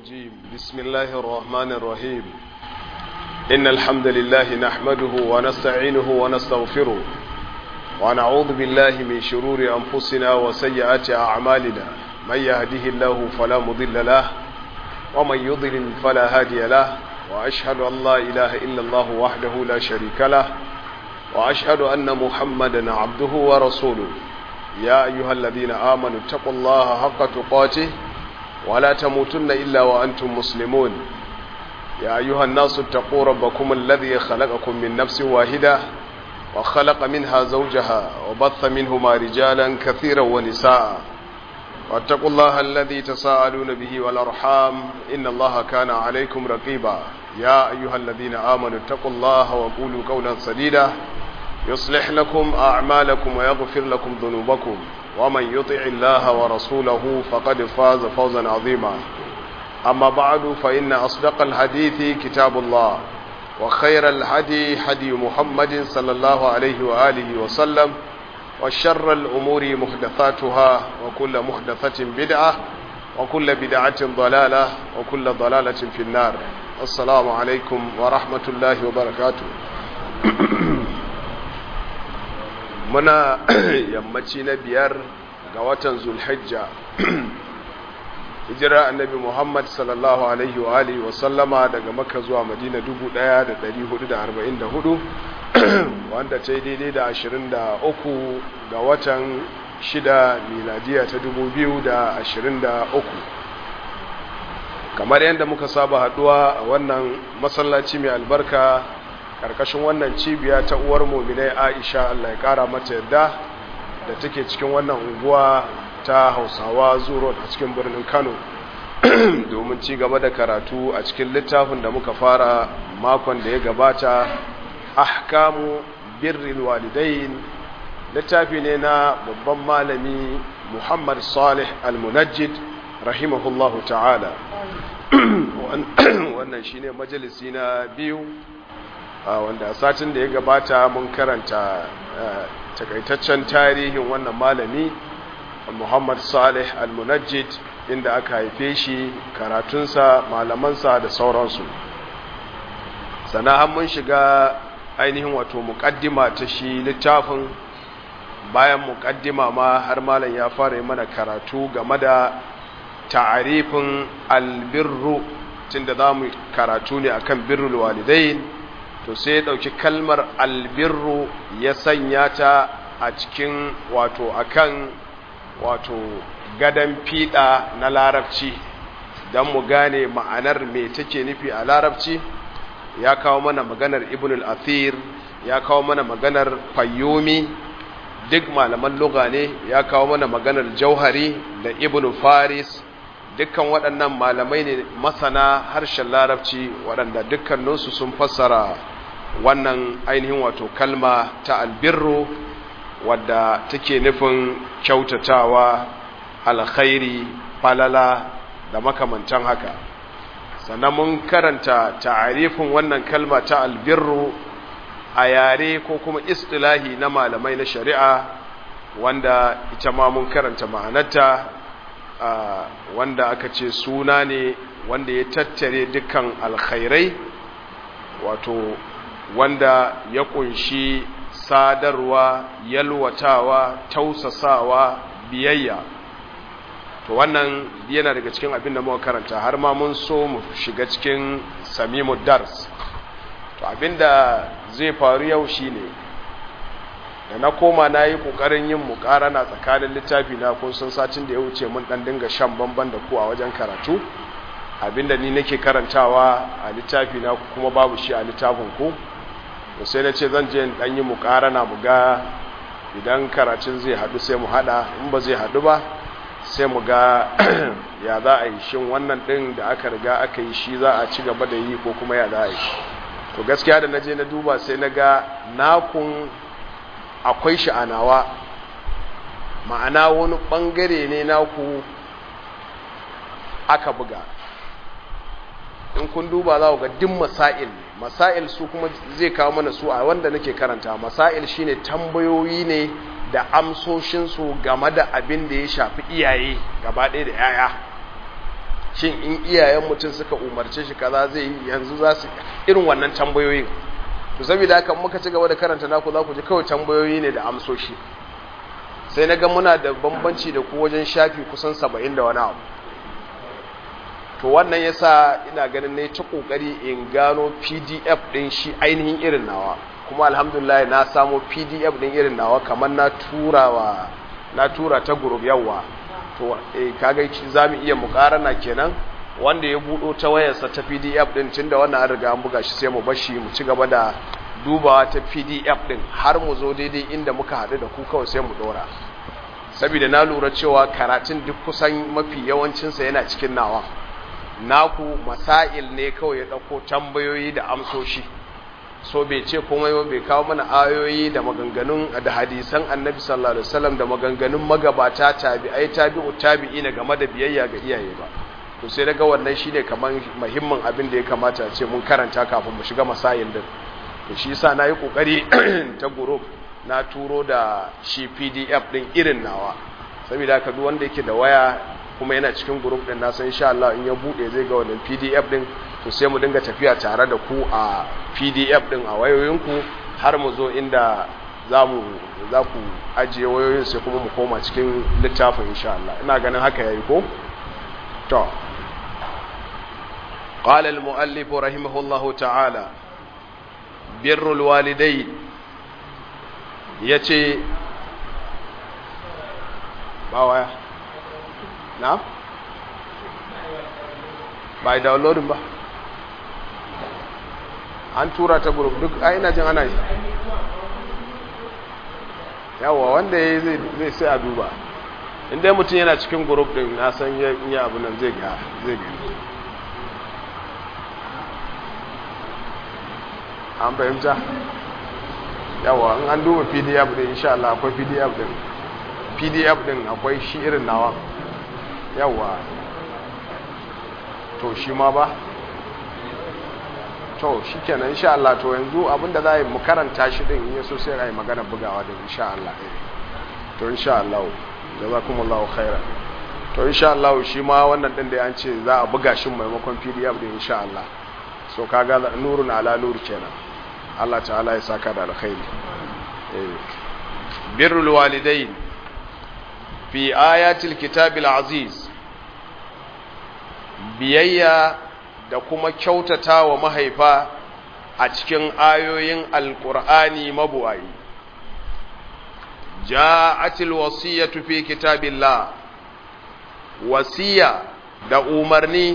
الرجيم بسم الله الرحمن الرحيم إن الحمد لله نحمده ونستعينه ونستغفره ونعوذ بالله من شرور أنفسنا وسيئات أعمالنا من يهده الله فلا مضل له ومن يضلل فلا هادي له وأشهد أن لا إله إلا الله وحده لا شريك له وأشهد أن محمدا عبده ورسوله يا أيها الذين آمنوا اتقوا الله حق تقاته ولا تموتن إلا وأنتم مسلمون يا أيها الناس اتقوا ربكم الذي خلقكم من نفس واحدة وخلق منها زوجها وبث منهما رجالا كثيرا ونساء واتقوا الله الذي تساءلون به والأرحام إن الله كان عليكم رقيبا يا أيها الذين آمنوا اتقوا الله وقولوا قولا سديدا يصلح لكم أعمالكم ويغفر لكم ذنوبكم ومن يطع الله ورسوله فقد فاز فوزا عظيما أما بعد فإن أصدق الحديث كتاب الله وخير الهدي هدي محمد صلى الله عليه وآله وسلم وشر الأمور محدثاتها وكل محدثة بدعة وكل بدعة ضلالة وكل ضلالة في النار السلام عليكم ورحمة الله وبركاته muna yammaci na biyar ga watan zulhijja hijira annabi muhammad sallallahu alaihi wa alihi wa sallama daga makka zuwa madina 1444 wanda ta yi daidai da 23 ga watan shida miladiya ta 2023 kamar yadda muka saba haduwa a wannan masallaci mai albarka karkashin wannan cibiya ta uwar muminai aisha allah ya kara mata yadda da take cikin wannan unguwa ta hausawa zuro a cikin birnin kano domin ci gaba da karatu a cikin littafin da muka fara makon da ya gabata ahkamu birril walidain littafi ne na babban malami muhammad salih al-munajjid rahimahullahu ta'ala wannan shine majalisi na biyu wanda a satin da ya gabata mun karanta takaitaccen tarihin wannan malami Muhammad Salih Al-Munajjid inda aka haife shi karatunsa malamansa da sauransu sannan mun shiga ainihin wato muƙaddima ta shi littafin bayan muƙaddima ma har malam ya fara yi mana karatu game da ta'arifin albirru tunda za mu karatu ne akan birrul walidain to sai ya ɗauki kalmar albirru ya sanya ta a cikin wato akan wato gadon fiɗa na larabci don mu gane ma'anar me take nufi a larabci ya kawo mana maganar ibn al-athir ya kawo mana maganar fayyumi duk malaman luga ne ya kawo mana maganar jauhari da ibn faris dukkan waɗannan malamai ne masana harshen larabci waɗanda dukkaninsu sun fassara wannan ainihin wato kalma ta albirru wadda take nufin kyautatawa alkhairi falala da makamantan haka sannan mun karanta ta'arifin wannan kalma ta albirru a yare ko kuma istilahi na malamai na shari'a wanda ita ma mun karanta ma'anarta wanda aka ce suna ne wanda ya tattare dukkan alkhairai wato wanda ya kunshi sadarwa yalwatawa tausasawa biyayya to wannan yana daga cikin abin da muka karanta har ma mun so mu shiga cikin samimu dars to abinda zai faru yau shine da na koma na yi ƙoƙarin yin muƙarana tsakanin littafi na kun sun satin da ya wuce mun ɗan dinga shan bamban da ku a wajen karatu abinda ni nake karantawa a littafi na kuma babu shi a littafin ku to sai na ce zan je in ɗan yi muƙarana mu ga idan karatun zai haɗu sai mu haɗa in ba zai haɗu ba sai mu ga ya za a yi shin wannan ɗin da aka riga aka yi shi za a ci gaba da yi ko kuma ya za a yi to gaskiya da na je na duba sai na ga nakun akwai sha'anawa ma'ana wani ɓangare ne naku aka buga in kun duba za ku ga din masail masail su kuma zai kawo mana su a wanda nake karanta masail shine tambayoyi ne da amsoshinsu game da abin da ya shafi iyaye gaba ɗaya da 'ya'ya shin in iyayen mutum suka umarce shi kaza zai yi yanzu za su irin wannan tambayoyin to saboda haka muka ci gaba da karanta naku za ku ji kawai tambayoyi ne da amsoshi sai na ga muna da bambanci da ku wajen shafi kusan saba'in da wani abu to wannan yasa ina ganin ne ta kokari in gano pdf din shi ainihin irin nawa kuma alhamdulillah na samo pdf din irin nawa kamar na tura wa na tura ta group yawa to eh kaga za mu iya mukarana kenan wanda ya budo ta wayarsa ta pdf din tunda wannan an riga an buga shi sai mu bashi mu ci gaba da dubawa ta pdf din har mu zo daidai inda muka haɗu da ku kawai sai mu dora saboda na lura cewa karatun duk kusan mafi yawancinsa yana cikin nawa naku masail ne kawai ya ɗauko tambayoyi da amsoshi so bai ce komai ba bai kawo mana ayoyi da maganganun da hadisan annabi sallallahu alaihi wasallam da maganganun magabata tabi'ai tabi'u tabi'ina game da biyayya ga iyaye ba to sai daga wannan shine kaman muhimmin abin da ya kamata a ce mun karanta kafin mu shiga masail din to shi yasa nayi kokari ta group na turo da shi PDF din irin nawa saboda haka duk wanda yake da waya kuma yana cikin group din na san insha Allah in ya bude zai ga wannan PDF din to sai mu dinga tafiya tare da ku a PDF din a wayoyinku har mu zo inda zamu za ku ajiye wayoyin sai kuma mu koma cikin littafin insha Allah ina ganin haka yayi ko to قال المؤلف رحمه الله تعالى بر الوالدين yace ba waya na ba downloading ba an tura ta group duk a ina jin ana yi yawa wanda ya zai sai a duba inda mutum yana cikin group din na san yi abu nan zai ga zai ga an fahimta yawa in an duba pdf din insha Allah akwai pdf din pdf din akwai shi irin nawa yawa to shi ma ba to shi kenan insha Allah to yanzu abinda za a yi mu karanta shi din ya so sai a yi magana bugawa din insha Allah to insha Allah jazakumullahu khairan to insha Allah shi ma wannan din da an ce za a buga shi maimakon pdf din insha Allah so kaga nurun ala nur kenan Allah ta'ala ya saka da alkhairi birrul walidain fi ayatil kitabil aziz biyayya da kuma kyautata wa mahaifa a cikin ayoyin alkur'ani mabuwayi ja'atil wasiyatu fi kitabillah wasiya da umarni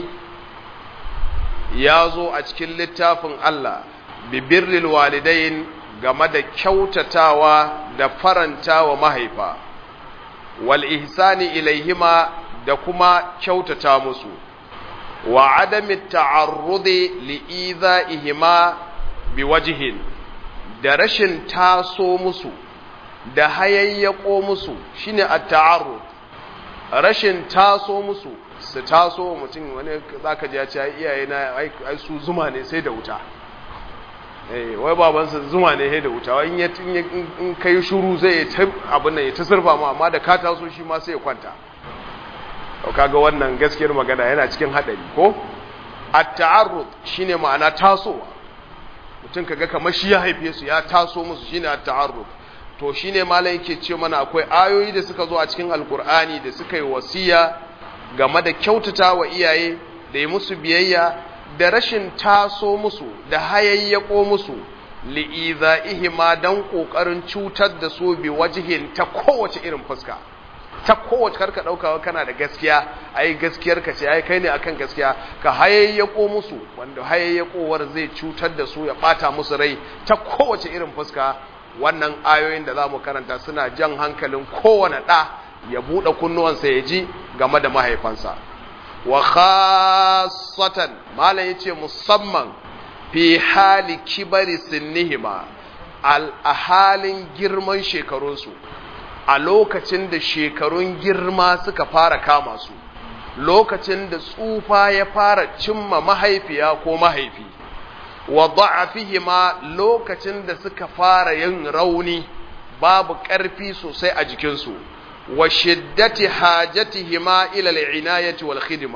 ya zo a cikin littafin Allah bibirril walidain game da kyautatawa da faranta wa mahaifa wal ihsani ilaihima da kuma kyautata musu wa adami ta'arrudi li'idha'ihima biwajhin da rashin taso musu da hayayyako musu shine at-ta'arrud rashin taso musu su taso mutum wani zaka ji ya ce iyaye na ai su zuma ne sai da wuta eh wai babansa zuma ne sai da wuta wai in in kai shuru zai ta abin nan ya ta surfa ma amma da ka taso shi ma sai ya kwanta kaga wannan gaskiyar magana yana cikin hadari ko at-ta'arrud shine ma'ana tasowa mutum kaga kamar shi ya haife su ya taso musu shine at-ta'arrud to shine malai yake ce mana akwai ayoyi da suka zo a cikin alkur'ani da suka yi wasiya game da kyautata wa iyaye da yi musu biyayya da rashin taso musu da hayayyako musu li'iza'ihima dan kokarin cutar da su bi wajihin ta kowace irin fuska ta kowace karka daukawa kana da gaskiya ai gaskiyar ka ce ai kai ne akan gaskiya ka hayayyako musu wanda hayayyakowar zai cutar da su ya bata musu rai ta kowace irin fuska wannan ayoyin da zamu karanta suna jan hankalin kowane da ya bude kunnuwansa ya ji game da mahaifansa wa khassatan malam yace musamman fi hali kibari sinnihima al ahalin girman shekarunsu a lokacin da shekarun girma suka fara kama su lokacin da tsufa ya fara cimma mahaifiya ko mahaifi wa da'afihima lokacin da suka fara yin rauni babu ƙarfi sosai a jikinsu wa shiddati hajatihima ila al'inayati wal khidma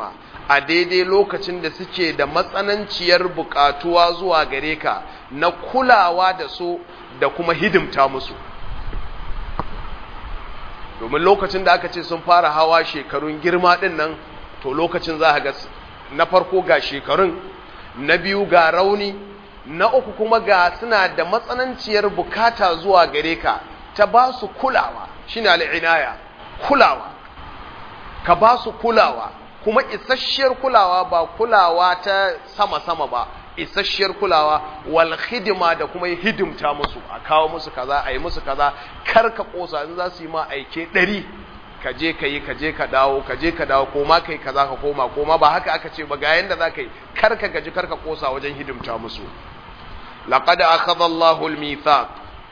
a daidai lokacin da suke da matsananciyar bukatuwa zuwa gare ka na kulawa da su da kuma hidimta musu domin lokacin da aka ce sun fara hawa shekarun girma din nan to lokacin za ga na farko ga shekarun na biyu ga rauni na uku kuma ga suna da matsananciyar bukata zuwa gare ka ta ba su kulawa shine al'inaya kulawa ka ba su kulawa kuma isasshiyar kulawa ba kulawa ta sama-sama ba isasshiyar kulawa wal hidima da kuma hidimta musu a kawo musu kaza a yi musu kaza kar ka kosa in za su yi ma aike ɗari ka je ka yi ka je ka dawo ka je ka dawo koma kai kaza ka koma koma ba haka aka ce ba ga yanda za ka yi kar ka gaji kar ka kosa wajen hidimta musu laqad akhadha Allahu al-mithaq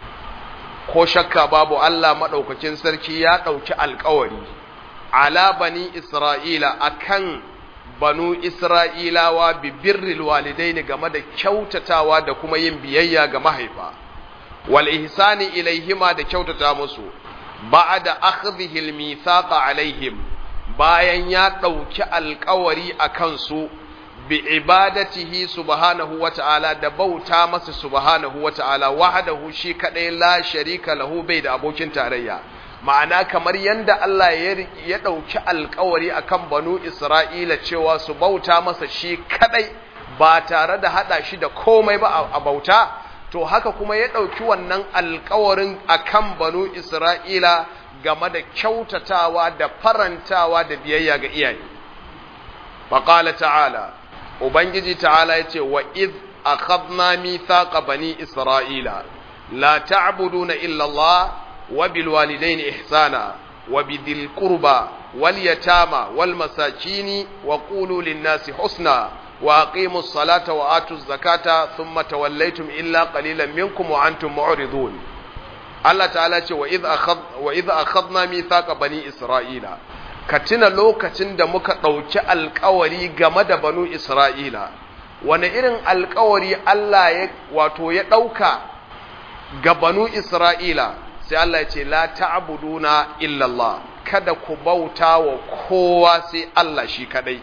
ko shakka babu Allah madaukakin sarki ya dauki alƙawari ala bani Isra'ila akan banu Isra'ilawa bi birril walidaini game da kyautatawa da kuma yin biyayya ga mahaifa wal ihsani ilaihima da kyautata musu ba'da akhdhihi al-mithaqa alaihim bayan ya dauki alƙawari akan su bi ibadatihi subhanahu wa ta'ala da bauta masa subhanahu wa ta'ala wahdahu shi kadai la sharika lahu bai da abokin tarayya ma'ana kamar yanda Allah ya ɗauki alkawari akan banu Isra'ila cewa su bauta masa shi kadai ba tare da hada shi da komai ba a bauta to haka kuma ya ɗauki wannan alkawarin akan banu Isra'ila game da kyautatawa da farantawa da biyayya ga iyaye faqala ta'ala ubangiji ta'ala yace wa iz akhadna mithaqa bani isra'ila la ta'buduna illa Allah وبالوالدين إحسانا وبذي القربى واليتامى والمساكين وقولوا للناس حسنا وأقيموا الصلاة وآتوا الزكاة ثم توليتم إلا قليلا منكم وأنتم معرضون الله تعالى وإذ, أخذ وإذ أخذنا ميثاق بني إسرائيل katina lokacin da muka ɗauki alkawari game da banu Isra'ila, wane irin alkawari Allah ya wato ya ɗauka ga banu Isra'ila, sai Allah ya ce la ta'buduna illa Allah kada ku bauta wa kowa sai Allah shi kadai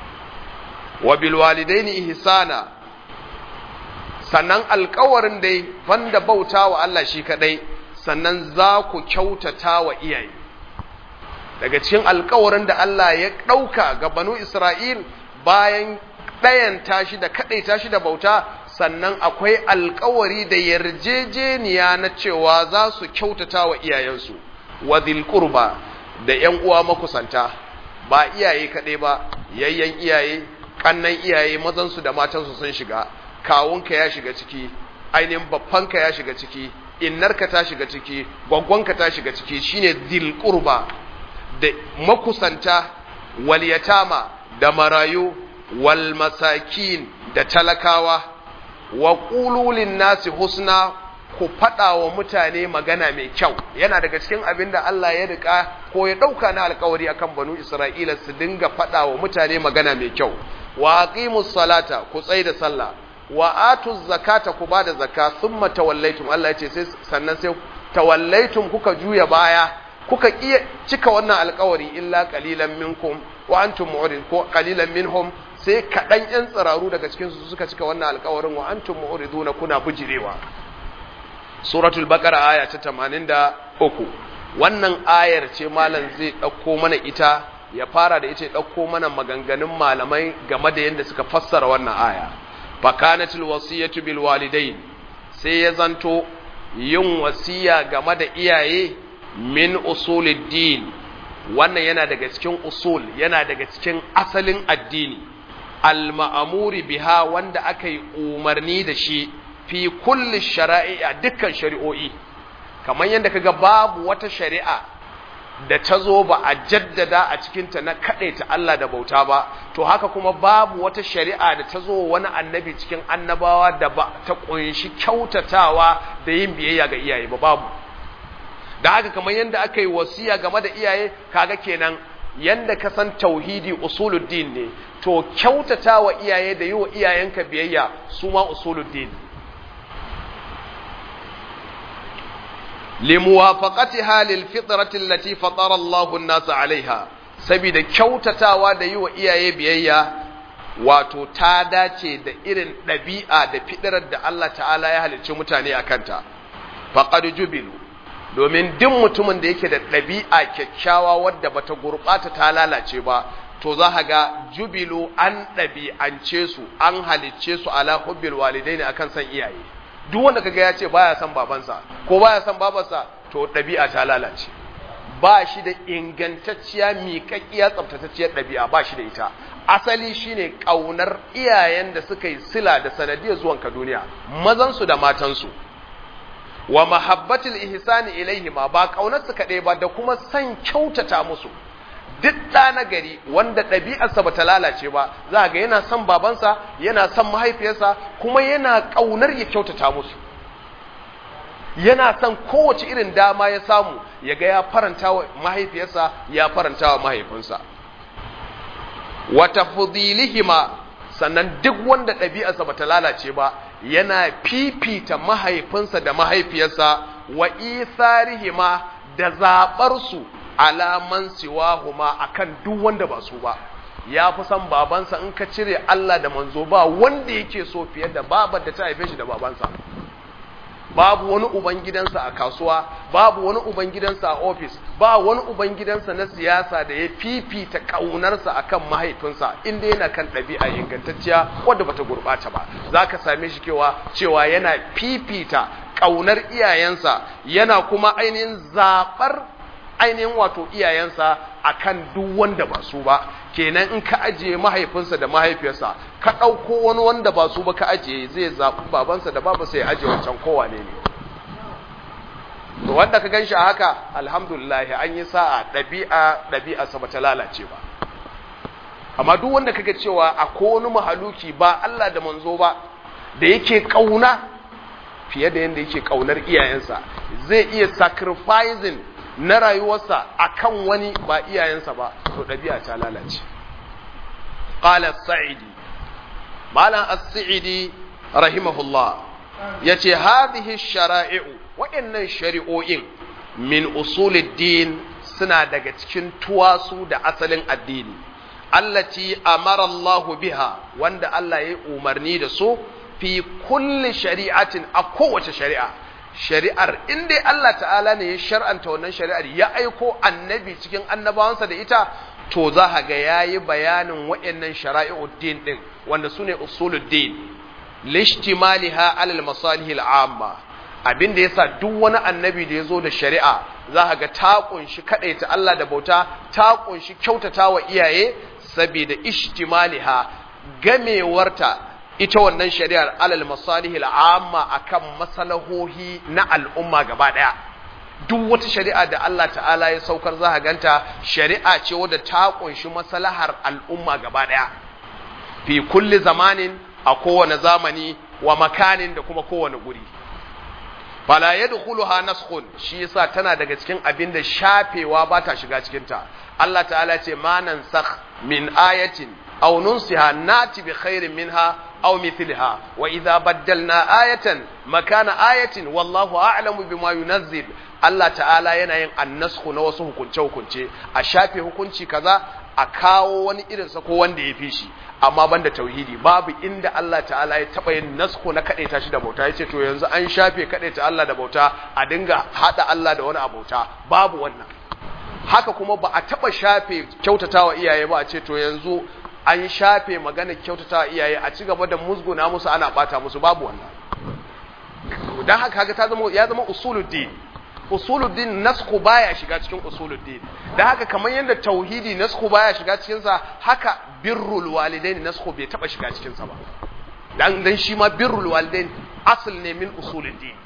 wa bil walidaini ihsana sannan alƙawarin dai banda bauta wa Allah shi kadai sannan za ku kyautata wa iyaye daga cikin alƙawarin da Allah ya ɗauka ga banu Isra'il bayan ɗayan tashi da kaɗai tashi da bauta sannan akwai alkawari da yarjejeniya na cewa za su kyautata wa iyayensu wa qurba da ‘yan uwa makusanta ba iyaye kaɗai ba yayyan iyaye ƙannan iyaye mazansu da matansu sun shiga kawunka ya shiga ciki ainihin babbanka ya shiga ciki innarka ta shiga ciki gwaggwanka ta shiga ciki shine zil qurba da makusanta wal yatama da marayu wal masakin da talakawa wa ƙululin nasi husna ku faɗa wa mutane magana mai kyau yana daga cikin abin da Allah ya rika ko ya ɗauka na alkawari akan banu Isra'ila su dinga faɗa wa mutane magana mai kyau wa aqimus salata ku tsai da sallah wa atuz zakata ku bada zakka thumma tawallaitum Allah ya ce sai sannan sai tawallaitum kuka juya baya kuka iya cika wannan alkawari illa qalilan minkum wa antum mu'rid ko qalilan minhum sai kaɗan ‘yan tsiraru daga cikinsu suka cika wannan alkawarin wa an tun na kuna bujirewa. Suratul Bakara aya ta tamanin da uku, wannan ayar ce malam zai ɗauko mana ita, ya fara da ita ya ɗauko mana maganganun malamai game da yadda suka fassara wannan aya. Fakanatul wasiyatu bil walidain sai ya zanto yin wasiya game da iyaye min usuluddin wannan yana daga cikin usul yana daga cikin asalin addini al-ma'amuri biha wanda aka yi umarni da shi fi kulli shara'i a dukkan shari'o'i kamar yadda kaga babu wata shari'a da ta zo ba a jaddada a cikinta na ta Allah da bauta ba to haka kuma babu wata shari'a da ta zo wani annabi cikin annabawa da ba ta kunshi kyautatawa da yin biyayya ga iyaye ba babu da haka kamar yadda aka yi wasiya game da iyaye kaga kenan yanda ka san tauhidi usuluddin ne to kyautata wa iyaye da yi wa iyayenka biyayya su ma usuluddin limuwafaqatiha lil fitrati allati fatara Allahu an-nas 'alayha saboda kyautatawa da yi wa iyaye biyayya wato ta dace da irin ɗabi'a da fiɗirar da Allah ta'ala ya halicci mutane a kanta faqad jubilu domin duk mutumin da yake da ɗabi'a kyakkyawa wadda bata gurɓata ta lalace ba to za ka ga jubilu an ɗabi'ance su an halicce su ala hubbil walidaini akan san iyaye duk wanda kaga ya ce baya son babansa ko baya son babarsa to ɗabi'a ta lalace ba shi da ingantacciya miƙaƙƙiya tsaftatacciyar ɗabi'a ba shi da ita asali shine ƙaunar iyayen da suka yi sila da sanadiyar zuwanka duniya mazansu da matansu wa mahabbatul ihsani ilaihima ba ƙaunar su kaɗai ba da kuma san kyautata musu duk ɗa na gari wanda ɗabi'arsa ba ta lalace ba za ga yana son babansa yana son mahaifiyarsa kuma yana ƙaunar ya kyautata musu yana son kowace irin dama ya samu ya ga ya faranta wa mahaifiyarsa ya faranta wa mahaifinsa wata fudilihima sannan duk wanda ɗabi'arsa ba ta lalace ba yana fifita mahaifinsa da mahaifiyarsa wa isarihima da zaɓarsu alaman siwahuma akan duk wanda ba su ba ya fi son babansa in ka cire Allah da manzo ba wanda yake so fiye da babar da ta haife shi da babansa babu wani ubangidansa a kasuwa babu wani ubangidansa a ofis ba wani ubangidansa na siyasa da ya fifita kaunarsa akan mahaifinsa inda yana kan ɗabi'a ingantacciya wadda bata gurɓata ba za ka same shi kewa cewa yana fifita kaunar iyayensa yana kuma ainihin zaɓar ainihin wato iyayensa akan duk wanda ba su ba kenan in ka ajiye mahaifinsa da mahaifiyarsa ka ɗauko wani wanda ba su ba ka ajiye zai zaɓi babansa da babansa ya ajiye wancan kowane ne to wanda ka gan shi a haka alhamdulillah an yi sa'a ɗabi'a ɗabi'a sa bata lalace ba amma duk wanda kaga cewa a wani mahaluki ba Allah da manzo ba da yake ƙauna fiye da yadda yake ƙaunar iyayensa zai iya sacrificing na rayuwarsa akan wani ba iyayensa ba to ɗabi'a ta lalace qala as-sa'idi malam as-sa'idi rahimahullah yace hadhihi shara'i'u wa'annan shari'o'in min usulid-din suna daga cikin tuwasu da asalin addini allati amara Allah biha wanda Allah ya umarni da su fi kulli shari'atin a kowace shari'a shari'ar in dai Allah ta'ala ne ya shar'anta wannan shari'ar ya aiko annabi cikin annabawansa da ita to za ka ga yayi bayanin waɗannan shara'i'uddin din wanda sune usuluddin lishtimaliha alal masalihil amma abin da yasa duk wani annabi da ya zo da shari'a za ka ga ta kunshi ta Allah da bauta ta kunshi kyautata wa iyaye saboda ishtimaliha gamewarta ita wannan shari'ar alal masalihil amma akan masalahohi na al'umma gaba daya duk wata shari'a da Allah ta'ala ya saukar za ganta shari'a ce wadda ta kunshi maslahar al'umma gaba daya fi kulli zamanin a kowane zamani wa makanin da kuma kowane guri fala yadkhuluha naskhun shi yasa tana daga cikin abin da shafewa ba ta shiga cikin ta Allah ta'ala ce ma nansakh min ayatin aw nunsiha nati bi khairin minha aw mithliha wa idza baddalna ayatan makana ayatin wallahu a'lamu bima yunazzil Allah ta'ala yana yin annasku na wasu hukunce hukunce a shafe hukunci kaza a kawo wani irin sa ko wanda ya fi shi amma banda tauhidi babu inda Allah ta'ala ya taba yin nasko na kadaita shi da bauta yace to yanzu an shafe kadaita Allah da bauta a dinga hada Allah da wani abauta babu wannan haka kuma ba a taba shafe kyautatawa iyaye ba a ce to yanzu an shafe magana kyautatawa iyaye a ci gaba da musguna musu ana bata musu babu wannan dan haka haka ta zama ya zama usuluddin usuluddin nasku baya shiga cikin usuluddin dan haka kamar yadda tauhidi nasku baya shiga cikin sa haka birrul walidain nasku bai taba shiga cikin sa ba dan dan shi ma birrul walidain asl ne min usuluddin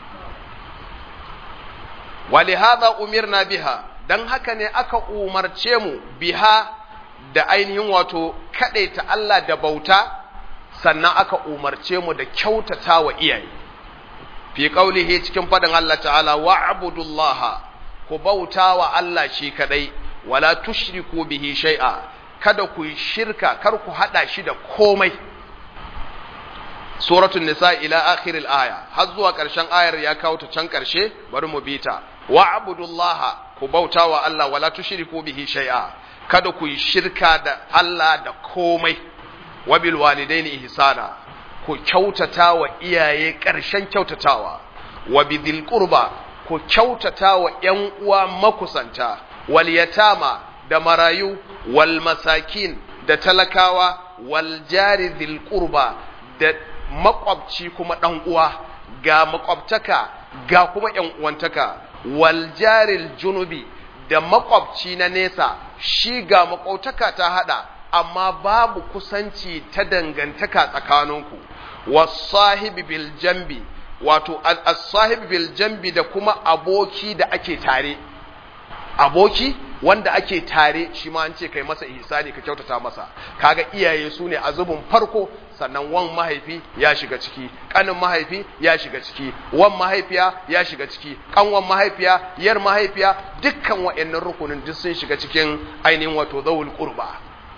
walihada umirna biha dan haka ne aka umarce mu biha da ainihin wato kadaita Allah da bauta sannan aka umarce mu da kyautata wa iyaye fi qaulihi cikin fadin Allah ta'ala wa'budullaha ku bauta wa Allah shi kadai wala tushriku bihi shay'a kada ku shirka kar ku hada shi da komai suratul nisa ila akhiril aya har zuwa karshen ayar ya kawo ta can karshe bari mu bita wa'budullaha ku bauta wa Allah wala tushriku bihi shay'a kada ku yi shirka da Allah da komai wa bil walidaini ihsana ku kyautata wa iyaye ƙarshen kyautatawa wa bidhil qurba ku kyautata wa ƴan uwa makusanta wal yatama da marayu wal masakin da talakawa wal jari dhil qurba da makwabci kuma dan uwa ga makwabtaka ga kuma ƴan uwantaka wal jaril junubi da makwabci na nesa shi ga makwabtaka ta hada amma babu kusanci ta dangantaka tsakaninku wasahibi bil jambi wato as-sahibi bil jambi da kuma aboki da ake tare aboki wanda ake tare shi ma an ce kai masa ihsani ka kyautata masa kaga iyaye su ne a zubin farko sannan wan mahaifi ya shiga ciki kanin mahaifi ya shiga ciki wan mahaifiya ya shiga ciki kanwan mahaifiya yar mahaifiya dukkan wa'annan rukunin duk sun shiga cikin ainihin wato zawul qurba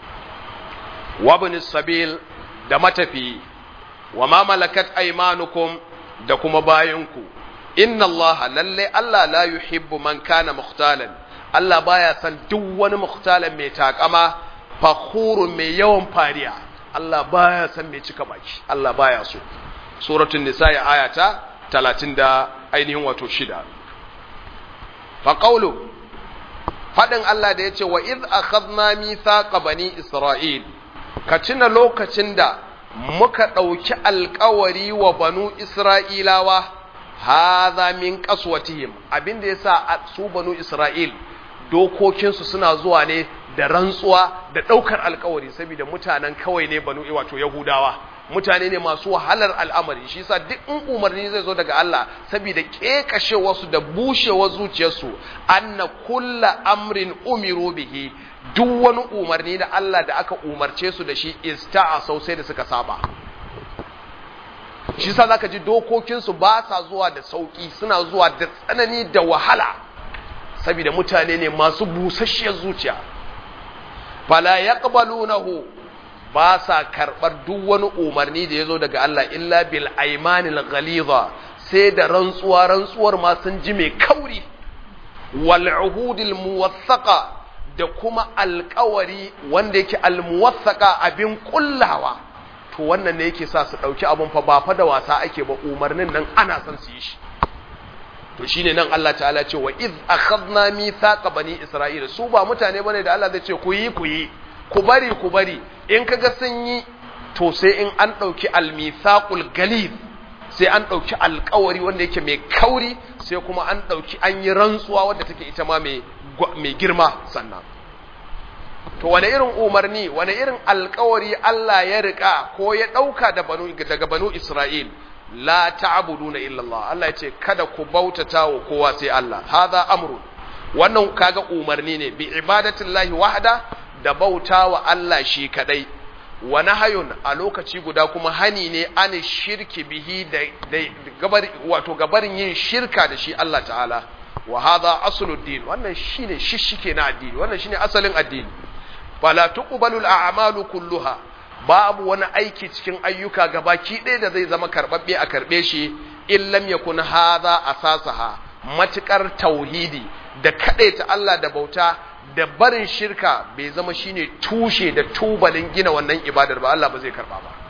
wabin sabil da matafi wa ma malakat aymanukum da kuma bayanku inna allaha lalle Allah la yuhibbu man kana mukhtalan Allah baya san duk wani mukhtalan mai takama fakhurun mai yawan fariya Allah baya san mai cika baki Allah baya so suratul nisa ya ayata 30 da ainihin wato shida fa qawlu fadin Allah da yace wa iz akhadna mithaqa bani isra'il ka tuna lokacin da muka ɗauki alkawari wa banu Isra'ilawa, haza min ƙaswatihim abinda ya sa su banu Isra'il dokokinsu suna zuwa ne da rantsuwa da ɗaukar alkawari saboda mutanen kawai ne banu wato Yahudawa. mutane ne masu wahalar al'amari shi sa duk in umarni zai zo daga Allah saboda kekashe wasu da bushewar zuciyarsu anna kulla amrin umiru bihi duk wani umarni da Allah da aka umarce su da shi ista'a sai da suka saba shi sa zaka ji dokokinsu ba sa zuwa da sauki suna zuwa da tsanani da wahala saboda mutane ne masu busasshiyar zuciya fala yaqbalunahu ba sa karɓar duk wani umarni da ya zo daga Allah illa bil aimanil ghaliza sai da rantsuwa rantsuwar ma sun ji mai kauri wal uhudil muwassaqa da kuma alƙawari wanda yake al muwassaqa abin kullawa to wannan ne yake sa su ɗauki abun fa ba fa da wasa ake ba umarnin nan ana son su yi shi to shine nan Allah ta'ala ce wa iz akhadna mithaqa bani isra'ila su ba mutane bane da Allah zai ce ku yi ku yi ku bari ku bari in kaga sun yi to sai in an ɗauki almithaqul galib sai an ɗauki alkawari wanda yake mai kauri sai kuma an ɗauki an yi rantsuwa wadda take ita ma mai girma sannan to wane irin umarni wane irin alkawari Allah ya rika ko ya ɗauka daga banu Isra'il la ta'buduna illa Allah Allah ya ce kada ku bautata wa kowa sai Allah hadha amrun wannan kaga umarni ne bi ibadatillahi wahda da bauta wa Allah shi kadai wa nahayun a lokaci guda kuma hani ne an shirki bihi da, gabar wato gabarin yin shirka da shi Allah ta'ala wa hadha asluddin wannan shine shishike na addini wannan shine asalin addini fala tuqbalu al-a'malu kulluha babu wani aiki cikin ayyuka gabaki ɗaya da zai zama karbabbe a karbe shi in lam yakun hadha asasaha matukar tauhidi da kadaita Allah da bauta da barin shirka bai zama shine tushe da tubalin gina wannan ibadar ba Allah ba zai karba ba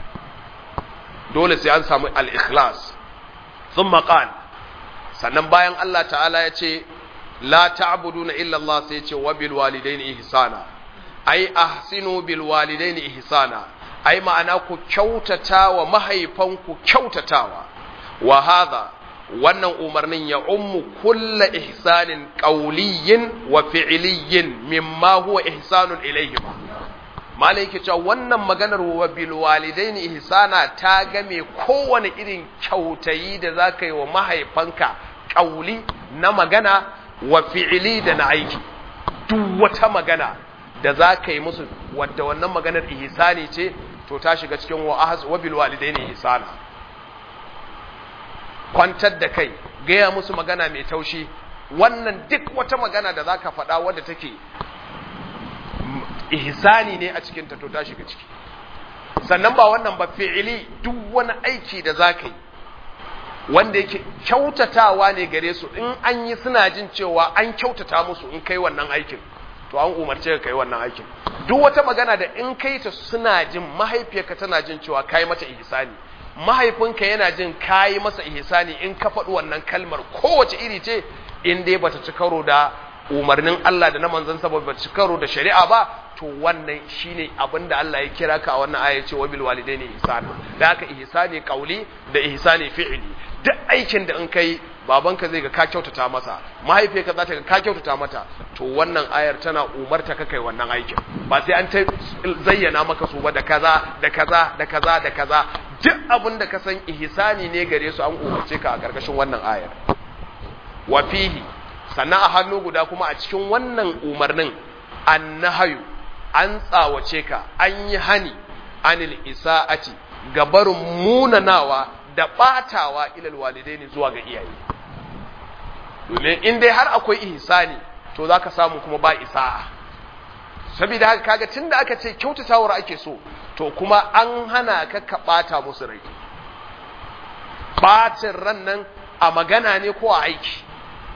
dole sai an samu al-ikhlas thumma qal sannan bayan Allah ta'ala ya ce la ta'buduna illa Allah sai ya ce wa bil walidaini ihsana ai ahsinu bil walidaini ihsana ai ma'ana ku kyautata wa mahaifanku kyautatawa wa hadha wannan umarnin ya ummu kulla ihsanin qawliyin wa fi'liyin mimma huwa ihsanun ilayhima malai yake cewa wannan maganar wa bil walidaini ihsana ta game kowane irin kyautayi da zaka yi wa mahaifanka ƙauli na magana wa fi'ili da na aiki duk wata magana da za ka yi musu wadda wannan maganar ihsani ce to ta shiga cikin wa bil walidaini ihsana kwantar da kai gaya musu magana mai taushi wannan duk wata magana da za ka faɗa wadda take ihsani ne a cikin ta to ta shiga ciki sannan ba wannan ba fi'ili duk wani aiki da za ka yi wanda yake kyautatawa ne gare su in an yi suna jin cewa an kyautata musu in kai wannan aikin to an umarce ka kai wannan aikin duk wata magana da in kai ta suna jin mahaifiyarka tana jin cewa kai mata ihsani mahaifinka yana jin kayi masa ihsani in ka faɗi wannan kalmar kowace iri ce in dai bata ci karo da umarnin Allah da na manzon sa bata ci karo da shari'a ba to wannan shine abin da Allah ya kira ka a wannan aya ce wa bil walidaini ihsana da haka ihsani qauli da ihsani fi'li duk aikin da in kai babanka zai ga ka kyautata masa mahaifiyarka za ta ga ka kyautata mata to wannan ayar tana umarta ka kai wannan aikin ba sai an ta zayyana maka su ba da kaza da kaza da kaza da kaza duk abin da ka san ihsani ne gare su an umarce ka a karkashin wannan ayar wa fihi sannan a hannu guda kuma a cikin wannan umarnin annahayu an tsawace ka an yi hani anil isa'ati ga barin munanawa da batawa ilal walidaini zuwa ga iyaye domin in dai har akwai ihsani to zaka samu kuma ba isa'a saboda haka kaga tunda aka ce kyautatawar ake so to kuma an hana ka ka bata musu rai bacin ran nan a magana ne ko a aiki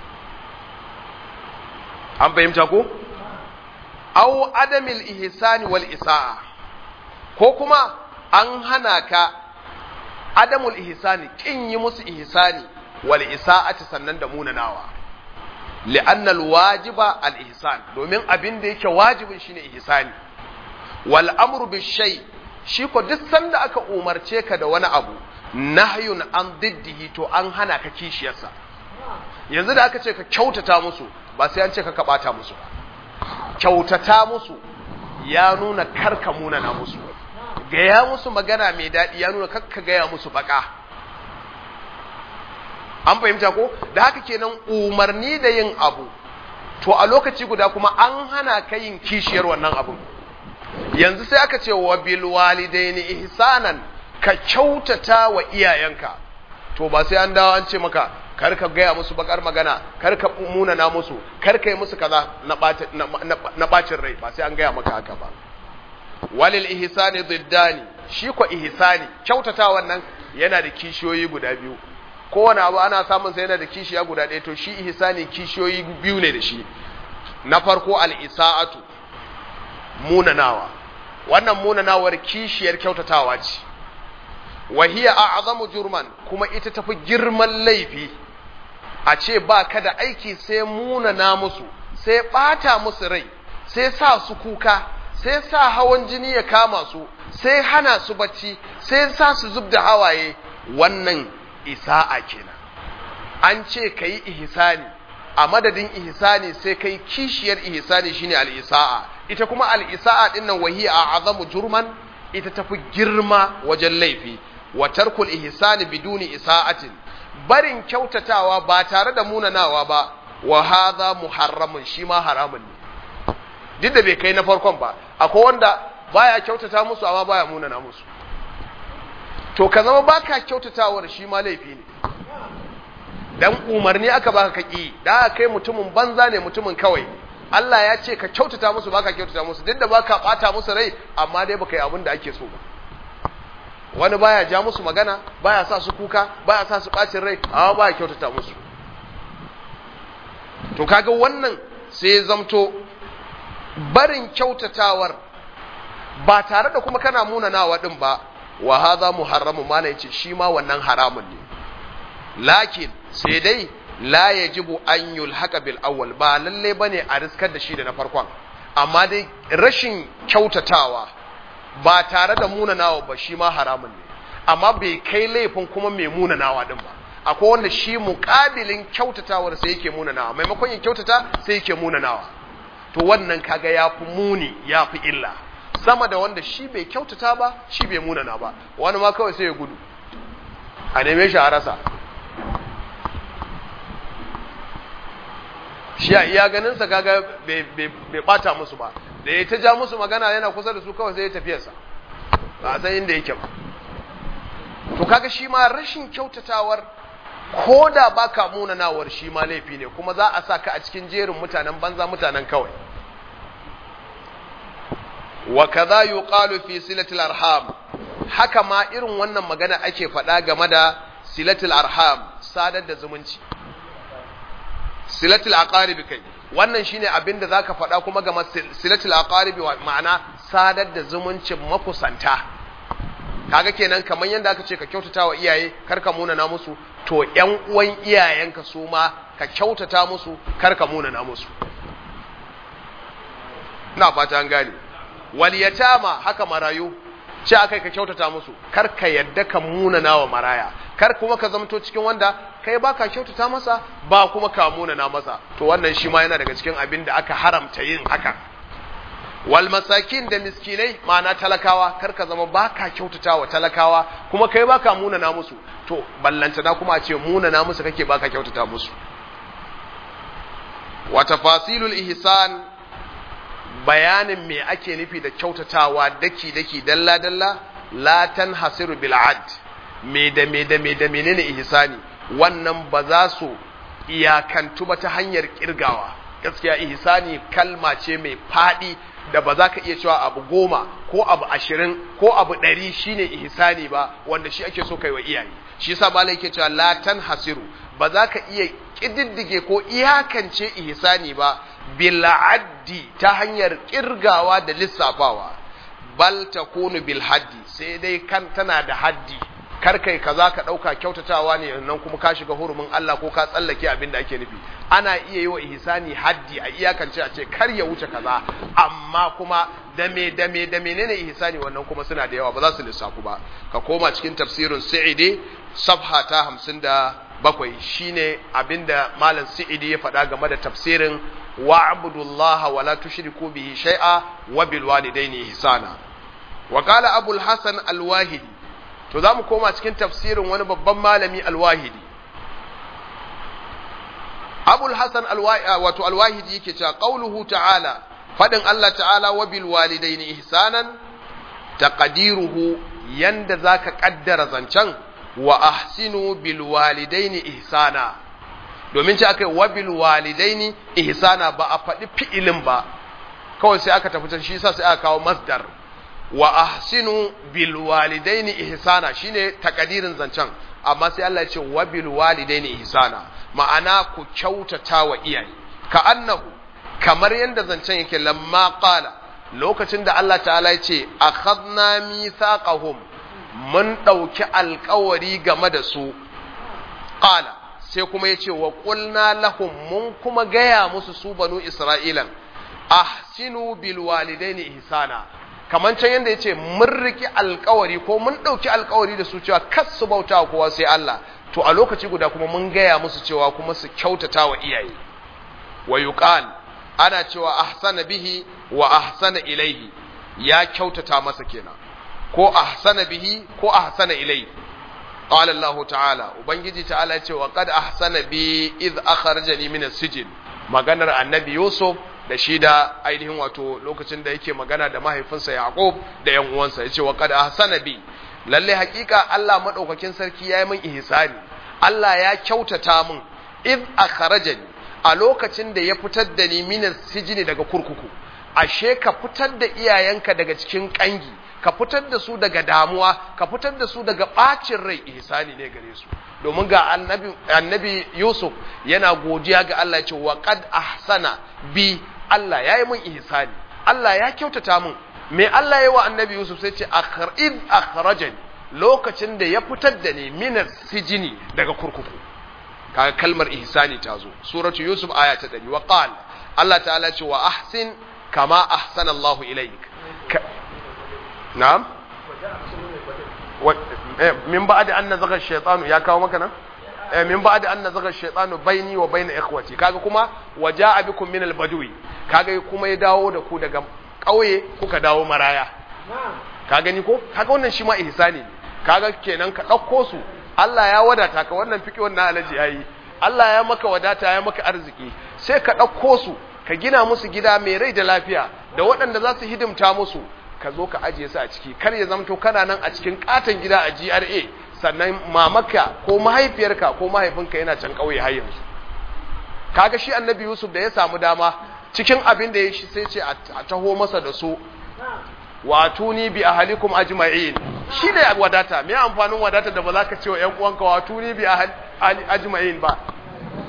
an fahimta ko aw adamil ihsani wal isa'a ko kuma an hana ka adamul ihsani kin yi musu ihsani wal isa'ati sannan da munanawa li'anna al wajiba al ihsan domin abin da yake wajibin shine ihsani wal amru bis shay shi ko duk sanda aka umarce ka da wani abu nahyun an diddihi to an hana ka kishiyarsa yanzu da aka ce ka kyautata musu ba sai an ce ka kabata musu ba kyautata musu ya nuna karka munana musu gaya musu magana mai daɗi ya nuna kakka gaya musu baka an fahimta ko da haka kenan umarni da yin abu to a lokaci guda kuma an hana ka yin kishiyar wannan abun yanzu sai aka ce wa bil walidaini ihsanan ka kyautata wa iyayenka to ba sai an dawo an ce maka kar ka gaya musu bakar magana kar ka munana musu kar ka yi musu kaza na bacin rai ba sai an gaya maka haka ba walil ihsani diddani shi ko ihsani kyautata wannan yana da kishiyoyi guda biyu kowane abu ana samun sa yana da kishiya guda ɗaya to shi ihsani kishiyoyi biyu ne da shi na farko al isaatu munanawa wannan munanawar kishiyar kyautatawa ce wa hiya a'zamu jurman kuma ita tafi girman laifi a ce ba ka da aiki sai munana musu sai bata musu rai sai sa su kuka sai sa hawan jini ya kama su sai hana su bacci sai sa su zub da hawaye wannan isa'a kenan an ce ka yi ihsani a madadin ihsani sai kai kishiyar ihsani shine al-isa'a ita kuma al-isa'a dinnan wahiya a azamu jurman ita tafi girma wajen laifi wa tarkul ihsani biduni isa'atin barin kyautatawa ba tare da munanawa ba wa hadha muharramun shi ma haramun ne duk da bai kai na farkon ba akwai wanda baya kyautata musu amma baya munana musu to ka zama baka kyautatawar shi ma laifi ne dan umarni aka baka kaki da aka kai mutumin banza ne mutumin kawai Allah ya ce ka kyautata musu baka kyautata musu duk da baka bata musu rai amma dai baka yi abin da ake so ba wani baya ja musu magana baya sa su kuka baya sa su bacin rai amma baya kyautata musu to kaga wannan sai ya zamto barin kyautatawar ba tare da kuma kana munanawa din ba wa hadha muharramu mana yace shi ma wannan haramun ne lakin sai dai la yajibu an yulhaqa bil awwal ba lalle bane a riskar da shi da na farkon amma dai rashin kyautatawa ba tare da munanawa ba shi ma haramun ne amma bai kai laifin kuma mai munanawa din ba akwai wanda shi muƙabilin kyautatawar sai yake munanawa maimakon yin kyautata sai yake munanawa to wannan kaga ya fi muni ya fi illa sama da wanda shi bai kyautata ba shi bai munana ba wani ma kawai sai ya gudu a neme shi a rasa shi a iya ganinsa kaga bai bata musu ba da ya ta ja musu magana yana kusa da su kawai sai ya tafiyarsa ba a san inda yake ba to kaga shi ma rashin kyautatawar ko da baka munanawar shi ma laifi ne kuma za a sa ka a cikin jerin mutanen banza mutanen kawai wa kaza yuqalu fi silatil arham haka ma irin wannan magana ake faɗa game da silatul arham sadar da zumunci silatul aqarib kai wannan shine abin da zaka faɗa kuma ga silatul aqaribi ma'ana sadar da zumuncin makusanta kaga kenan kamar yadda aka ce ka kyautata wa iyaye kar ka munana musu to ƴan uwan iyayenka su ma ka kyautata musu kar ka munana musu ina fata an gane wal yatama haka marayu ce akai ka kyautata musu kar ka yadda ka munana wa maraya kar kuma ka zamto cikin wanda kai baka kyautata masa ba kuma ka munana masa to wannan shi ma yana daga cikin abin da aka haramta yin haka wal masakin da miskinai ma'ana talakawa kar ka zama baka kyautata wa talakawa kuma kai baka munana musu to ballantana kuma a ce munana musu kake baka kyautata musu wa tafasilul ihsan bayanin me ake nufi da kyautatawa daki daki dalla dalla la tanhasiru bil ad me da me da me da menene ihsani wannan ba za su iyakantu ba ta hanyar kirgawa gaskiya ihsani kalma ce mai fadi da ba za ka iya cewa abu goma ko abu ashirin ko abu ɗari shine ihsani ba wanda shi ake so kai wa iyaye shi yasa malai yake cewa la tanhasiru ba za ka iya kididdige ko iyakance ihsani ba bil addi ta hanyar kirgawa da lissafawa bal takunu bil haddi sai dai kan tana da haddi kar kai kaza ka dauka kyautatawa ne nan kuma ka shiga hurumin Allah ko ka tsallake abin da ake nufi ana iya yi wa ihsani haddi a iyakance a ce kar ya wuce kaza amma kuma da me da me da menene ihsani wannan kuma suna da yawa ba za su lissafu ba ka koma cikin tafsirin sa'idi safha ta 57 shine abinda malam sa'idi ya faɗa game da tafsirin wa'budullaha wa la tushriku bihi shay'a wa bil walidaini ihsana wa qala abul hasan al-wahidi to za mu koma cikin tafsirin wani babban malami alwahidi abul hasan wato alwahidi yake cewa qauluhu ta'ala fadin Allah ta'ala wa bil walidaini ihsanan taqdiruhu yanda zaka kaddara zancen wa ahsinu bil walidaini ihsana domin ce akai wa bil walidaini ihsana ba a faɗi fi'ilin ba kawai sai aka tafi shi yasa sai aka kawo masdar wa ahsinu bil walidaini ihsana shine takadirin zancen amma sai Allah ya ce wa bil walidaini ihsana ma'ana ku kyautata wa iyaye ka annahu kamar yanda zancen yake lamma qala lokacin da Allah ta'ala ya ce akhadna mithaqahum mun dauki alkawari game da su qala sai kuma yace wa qulna lahum mun kuma gaya musu su banu isra'ilan ahsinu bil walidaini ihsana kamar can yadda ya ce mun riki alkawari ko mun ɗauki alkawari da su cewa kas su bauta kowa sai Allah to a lokaci guda kuma mun gaya musu cewa kuma su kyautata wa iyaye wa yuqal ana cewa ahsana bihi wa ahsana ilaihi ya kyautata masa kenan ko ahsana bihi ko ahsana ilaihi qala Allah ta'ala ubangiji ta'ala ya ce wa qad ahsana bi id akhrajani min as-sijn maganar annabi Yusuf da shi da ainihin wato lokacin da yake magana da mahaifinsa Yaqub da ƴan uwansa yace wa qad ahsana bi lalle hakika Allah madaukakin sarki yayi min ihsani Allah ya kyautata min id akhrajani a lokacin da ya fitar da ni min sijini daga kurkuku ashe ka fitar da iyayenka daga cikin kangi ka fitar da su daga damuwa ka fitar da su daga bacin rai ihsani ne gare su domin ga annabi annabi Yusuf yana godiya ga Allah ce wa qad ahsana bi Allah yayi min ihsani Allah ya kyautata min me Allah yayi wa annabi Yusuf sai ce akhrij akhrajani lokacin da ya fitar da ni min sijini daga kurkuku kaga kalmar ihsani ta zo suratu Yusuf aya ta 100 wa qala Allah ta'ala ce wa ahsin kama ahsana Allahu ilaik na'am min ba'da an nazaga ash-shaytanu ya kawo maka nan eh min ba'da an nazaga ash-shaytanu baini wa baina ikhwati kaga kuma waja'a bikum min al-badwi kaga kuma ya dawo da ku daga kauye kuka dawo maraya ka gani ko kaga wannan shi ma ihsani ne kaga kenan ka dauko su Allah ya wadata ka wannan fiki wannan alaji yayi Allah ya maka wadata ya maka arziki sai ka dauko su ka gina musu gida mai rai da lafiya da waɗanda za su hidimta musu ka zo ka ajiye su a ciki kar ya zamto kana nan a cikin katon gida a GRA sannan mamaka ko mahaifiyarka ko mahaifinka yana can ƙauye har yanzu kaga shi annabi Yusuf da ya samu dama cikin abin da ya shi sai ce a taho masa da su watuni bi ahlikum ajma'in shi ne wadata me amfanin wadata da ba za ka ce wa ƴan uwanka watuni bi ajma'in ba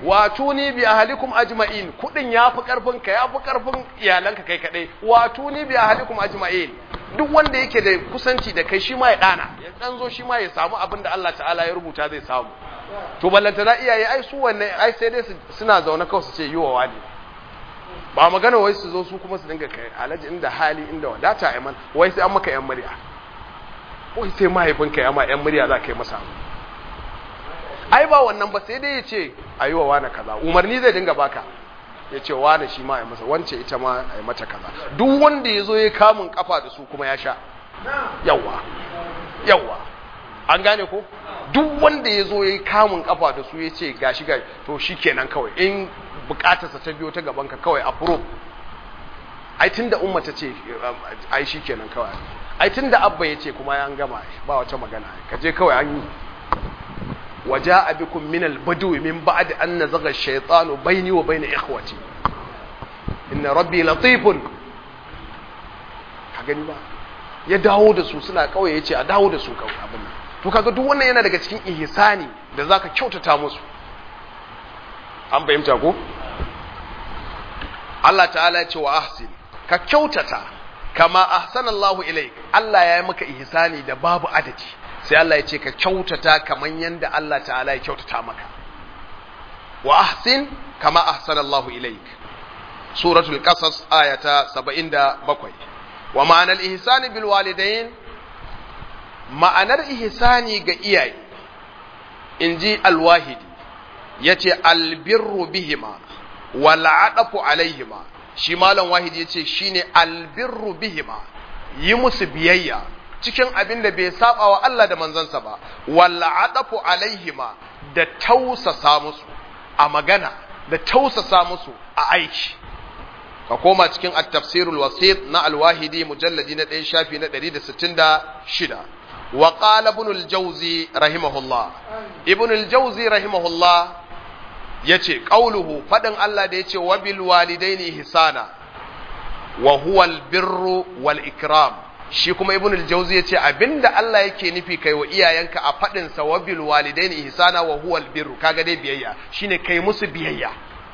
wato ni bi ahlikum ajma'in kudin yafi karfin ka yafi karfin iyalanka kai kadai wato ni bi ahlikum ajma'in duk wanda yake da kusanci da kai shi ma ya dana ya dan zo shi ma ya samu abin da Allah ta'ala ya rubuta zai samu to ballanta na iyaye ai su wannan ai sai dai suna zaune kawai su ce yiwa wani ba magana wai su zo su kuma su dinga kai alaji inda hali inda wadata ai man wai sai an maka yan murya wai sai mahaifinka ya ma yan murya za ka yi masa ai ba wannan ba sai dai ya ce a yi wa wani kaza umarni zai dinga baka ya ce wani shi ma a masa wance ita ma a yi mata kaza duk wanda ya zo ya kamun kafa da su kuma ya sha yawa yawa an gane ko duk wanda ya zo ya yi kamun kafa da su ya ce gashi gashi to shi kenan kawai in bukatarsa ta biyo ta gaban ka kawai approve ai tun da umma ta ce ai shi kenan kawai ai tun da abba ya ce kuma ya gama ba wata magana ka je kawai an yi وجاء بكم من البدو من بعد أن نزغ الشيطان بيني وبين إخوتي إن ربي لطيف gani ba ya dawo da su suna kawai ya ce a dawo da su kawai abin nan to kaga duk wannan yana daga cikin ihsani da zaka kyautata musu an fahimta ko Allah ta'ala ya ce wa ahsin ka kyautata kama ahsanallahu ilaik Allah ya yi maka ihsani da babu adadi sai Allah ya ce ka kyautata kaman yanda Allah ta'ala ya kyautata maka wa ahsin kama ahsanallahu ilaik suratul qasas ayata 77 wa ma'anar ihsani bil walidain ma'anar ihsani ga iyaye inji alwahidi yace albirru bihima wal adafu alaihima shi malam wahidi yace shine albirru bihima yi musu biyayya cikin abin da bai saba wa Allah da manzansa ba walla adafu alaihima da tausasa musu a magana da tausasa musu a aiki ka koma cikin at-tafsirul wasit na al-wahidi mujalladi na 1 shafi na 166 wa qala ibn al-jawzi rahimahullah ibn al-jawzi rahimahullah yace qauluhu fadin Allah da yace wa bil walidaini ihsana wa huwa al-birru wal ikram shi kuma ibn al-jawzi yace abinda Allah yake nufi kai wa iyayenka a fadin sa wa bil walidaini ihsana wa huwa al-birru kaga dai biyayya shine kai musu biyayya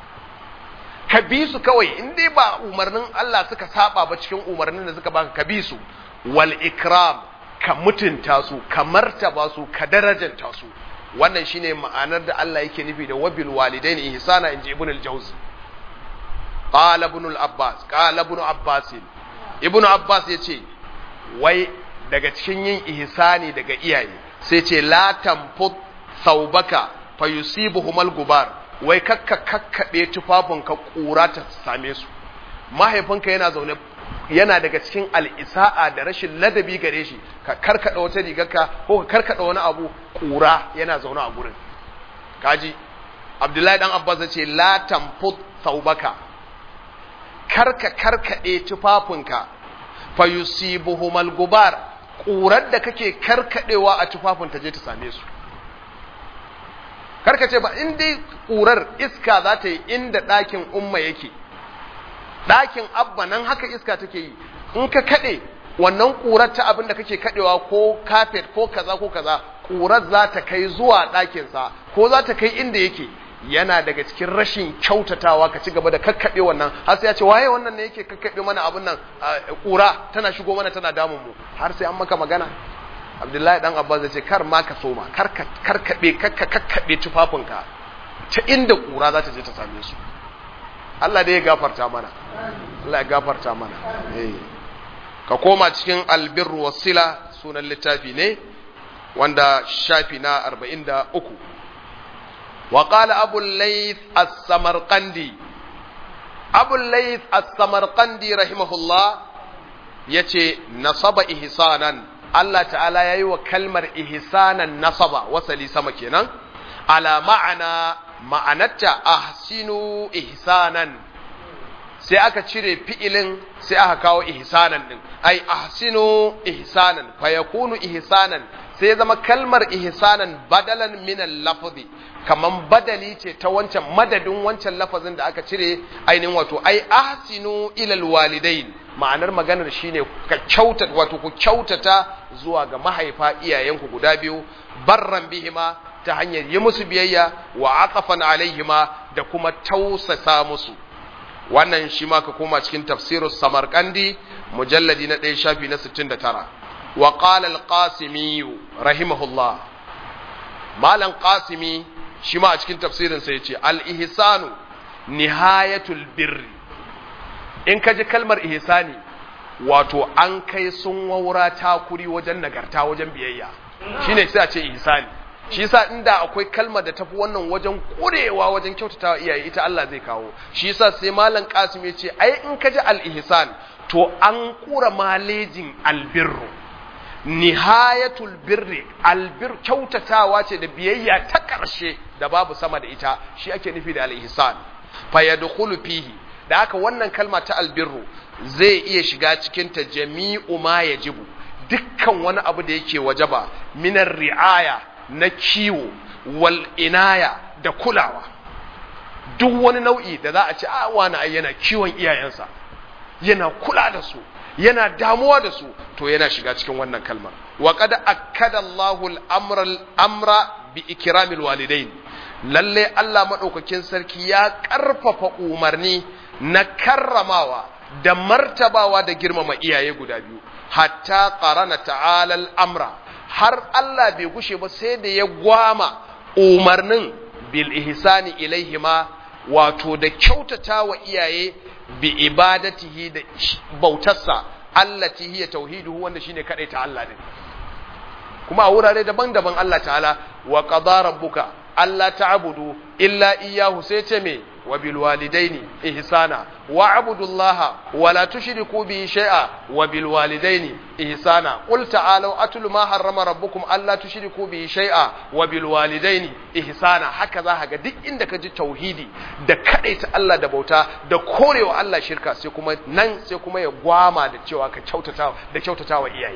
ka bi su kawai in dai ba umarnin Allah suka saba ba cikin umarnin da suka baka ka bi su wal ikram ka mutunta su ka martaba su ka darajanta su wannan shine ma'anar da Allah yake nufi da wabil walidaini ihsana inji ibn al-jawzi qala ibn al-abbas qala ibn abbas ibn abbas yace wai daga cikin yin ihsani daga iyaye sai ce la tamfut thawbaka fayusibuhumal gubar wai kakka kakkabe tufafinka kura ta same su mahaifinka yana zaune yana daga cikin al'isa'a da rashin ladabi gare shi ka karkada wata rigarka ko ka karkada wani abu kura yana zaune a gurin kaji abdullahi dan abbas ya ce la tamfut thawbaka karka karkade tufafinka fa yusibuhumal gubar kurar da kake karkadewa a tufafin ta je ta same su karka ce ba in dai kurar iska za ta yi inda ɗakin umma yake ɗakin abba nan haka iska take yi in ka kaɗe wannan ƙurar ta abin da kake kaɗewa ko kafet ko kaza ko kaza ƙurar za ta kai zuwa ɗakinsa ko za ta kai inda yake yana daga cikin rashin kyautatawa ka ci gaba da kakkaɓe wannan har sai ya ce waye wannan ne yake kakkaɓe mana abin nan ƙura tana shigo mana tana damun mu har sai an maka magana abdullahi dan abbas ya ce kar ma ka soma kar ka karkaɓe kakka kakkaɓe tufafinka ta inda ƙura za ta je ta same su Allah dai ya gafarta mana Allah ya gafarta mana ka koma cikin albirru wasila sunan littafi ne wanda shafi na 43 wa qala abu layth as-samarqandi abu layth as-samarqandi rahimahullah yace nasaba ihsanan Allah ta'ala yayi wa kalmar ihsanan nasaba wasali sama kenan ala ma'ana ma'anarta ahsinu ihsanan sai aka cire fi'ilin sai aka kawo ihsanan din ai ahsinu ihsanan fa yakunu ihsanan sai ya zama kalmar ihsanan badalan min al-lafzi kaman badali ce ta wancan madadin wancan lafazin da aka cire ainihin wato ai ahsinu ila al-walidain ma'anar maganar shine ka kyautata wato ku kyautata zuwa ga mahaifa iyayenku guda biyu barran bihima ta hanyar yi musu biyayya wa aqafan alaihima da kuma tausasa musu wannan shi ma ka koma cikin tafsirus samarkandi mujalladi na ɗaya shafi na 69 wa qala al-qasimi rahimahullah malam qasimi shi ma a cikin tafsirin sa yace al-ihsanu nihayatul birri in ka ji kalmar ihsani wato an kai sun waura takuri wajen nagarta wajen biyayya shine sai a ce ihsani shi yasa inda akwai kalmar da tafi wannan wajen kurewa wajen kyautatawa iyaye ita Allah zai kawo shi yasa sai malam Qasim ya ce ai in ka ji al-ihsan to an kura malejin albirru nihayatul birri albir kyautatawa ce da biyayya ta ƙarshe da babu sama da ita shi ake nufi da al-ihsan fa yadkhulu fihi da haka wannan kalma ta albirru zai iya shiga cikin ta jami'u ma yajibu dukkan wani abu da yake wajaba minar ri'aya na kiwo wal inaya da kulawa duk wani nau'i da za a ce a wani ai yana kiwon iyayensa yana kula da su yana damuwa da su to yana shiga cikin wannan kalmar wa qad akkada Allahu al-amra al-amra bi ikramil walidain lalle Allah madaukakin sarki ya karfafa umarni na karramawa da martabawa da girmama iyaye guda biyu hatta qarana ta'ala al-amra har Allah bai gushe ba sai da ya gwama umarnin bil ihsani ilaihima wato da kyautata wa iyaye bi ibadatihi da bautarsa allati hiya tauhiduhu wanda shine kadai ta Allah din kuma a wurare daban-daban Allah ta'ala wa qada rabbuka alla ta'budu illa iyyahu sai ce me wa bil walidaini ihsana wa abudullaha wa la tushriku bihi shay'a wa bil walidaini ihsana qul ta'alu atlu ma harrama rabbukum alla tushriku bihi shay'a wa bil walidaini ihsana haka za ga duk inda ka ji tauhidi da kadaita Allah da bauta da korewa Allah shirka sai kuma nan sai kuma ya gwama da cewa ka kyautata da kyautatawa iyaye